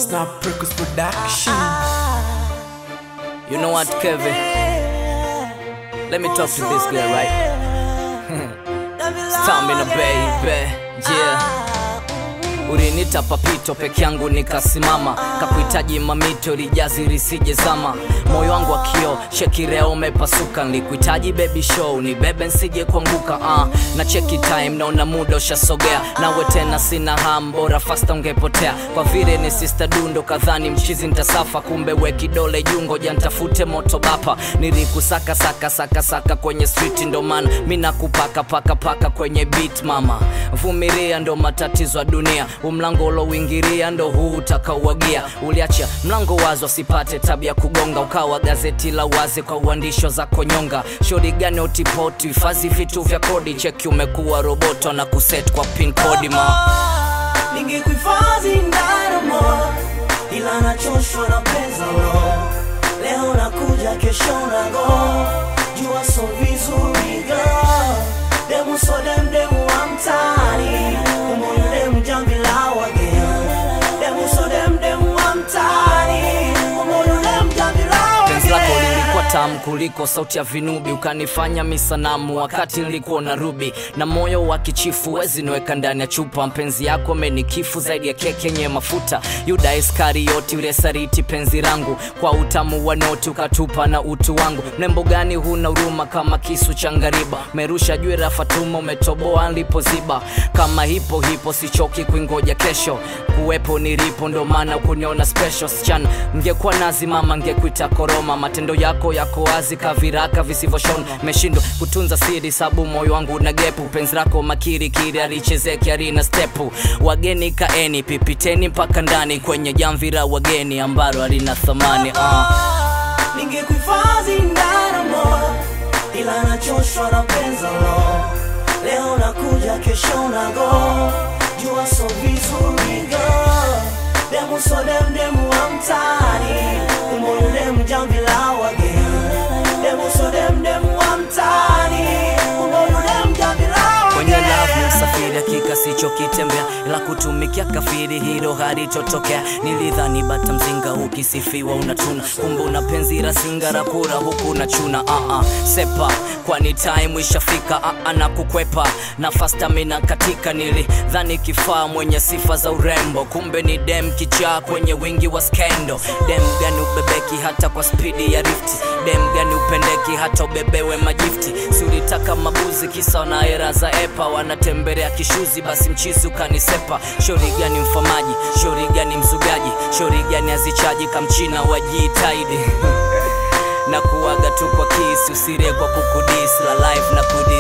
Snap Records Production. You know what, Kevin? Let me talk to this girl, right? Stamina baby, yeah. Ulinita papito peke yangu nikasimama, kakuhitaji mamito lijazi lisije zama, moyo wangu wa kio shekireo umepasuka, nilikuhitaji baby show ni bebe nsije kuanguka. Uh, na cheki time naona muda ushasogea, nawe tena sina ham, bora fasta ungepotea, kwa vile ni sister dundo kadhani mchizi ntasafa, kumbe we kidole jungo jantafute moto bapa, nilikusaka saka saka saka kwenye street, ndo maana mi nakupaka paka paka kwenye beat mama, vumilia ndo matatizo ya dunia umlango ulouingiria ndo huu utakauagia. Uliacha mlango wazi wasipate tabia kugonga, ukawa gazeti la wazi kwa uandisho za konyonga. Shauri gani utipoti, hifadhi vitu vya kodi, cheki umekuwa roboto na kuset kwa pin kodi ma ningekuhifadhi ndaramo ila nachoshwa na penza lo leo nakuja kesho nago jua so vizuri girl demu so dem demu wa mtaani umoyo demu jambi la wageni demu so dem demu wa mtaani umoyo demu jambi la penzi lako wageni lilikuwa tamu kuliko sauti ya vinubi, ukanifanya misanamu wakati nilikuwa na rubi na moyo wa kichifu, wezi niweka ndani ya chupa. Mpenzi yako amenikifu zaidi ya keki yenye mafuta. Yuda Iskarioti ule sariti penzi langu, kwa utamu wa noti ukatupa na utu wangu. Mrembo gani huna huruma kama kisu cha ngariba, merusha juu ya Fatuma, umetoboa nilipoziba. Kama hipo hipo sichoki kuingoja kesho, kuwepo nilipo, ndo maana kuniona special sichana. Ngekuwa nazi mama, ngekuita koroma. Matendo yako yako wazi kaviraka visivyoshona, meshindwa kutunza siri, sabu moyo wangu na gepu. Penzi lako makiri kiri alichezeki arina stepu. Wageni kaeni, pipiteni mpaka ndani kwenye jamvi la wageni ambalo halina thamani uh. ningekuhifadhi ndaramo ila nachoshwa na penza lo leo nakuja kesho nago jua so vizuri girl demu so dem demu wa mtaani umoyo demu jambi la wageni demu so dem demu wa mtaani umoyo demu jambi la kwenye wageni lavu msafiri hakika sichokitembea ila kutumikia kafiri hilo halitotokea nilidhani bata mzinga ukisifiwa unatuna kumbe una penzi la singa la kura huku unachuna uh -uh. sepa kwani time ishafika uh -uh, na kukwepa na fastamina katika nilidhani kifaa mwenye sifa za urembo kumbe ni dem kichaa kwenye wingi wa skendo dem gani ubebeki hata kwa spidi ya rifti dem gani upendeki hata ubebewe majifti si ulitaka mabuzi kisa na hera za epa wanatembelea kishuzi basi mchizi ukanisepa shori gani mfamaji shori gani mzugaji shori gani azichaji kamchina wajiitaidi na kuwaga tu kwa kisi usirie kwa kukudis la life na kudi